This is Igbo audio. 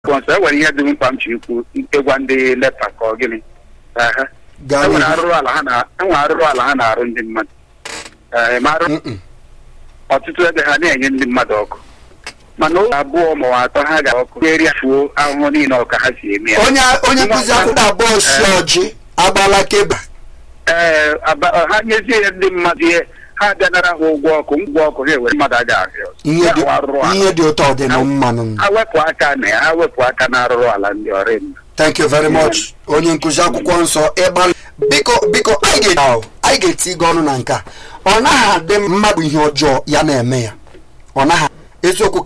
sponsọ enwere ihe dị mkpa m chi ikwu ịgwa ndị nepa ka ọ gịnị Ehe. gaa enwere n'ihu arụrụ ala ha na enwere arụrụ ala ha na-arụ ndị mmadụ Ee, ma arụ Mm-mm. ọtụtụ ebe ha na-enye ndị mmadụ ọkụ mana ụlọ abụọ ma ọ atọ ha ga ọkụ eri fuo ahụhụ niile ọka ha si eme ya onye onye nkụzi akwụkwọ abụọ si ọjị agbala keba ee aba- ha nyezie ya ndị mmadụ ihe ha bịa nara ha ụgwọ ọkụ ụgwọ ọkụ ha ewere mmadụ aga ahịa ọzọ. ihe Ya dị bụ arụrụ ala. ihe dị ụtọ dị na mmanụ ha wepụ aka na ya ha wepụ aka na arụrụ ala ndị ọrụ mma thank you very much onye nkụzi akwụkwọ nsọ ịgbalị biko biko anyị ga- anyị ga-eti gị ọnụ na nke a ọ naghị adị mmadụ ihe ọjọọ ya na-eme ya ọ naghị eziokwu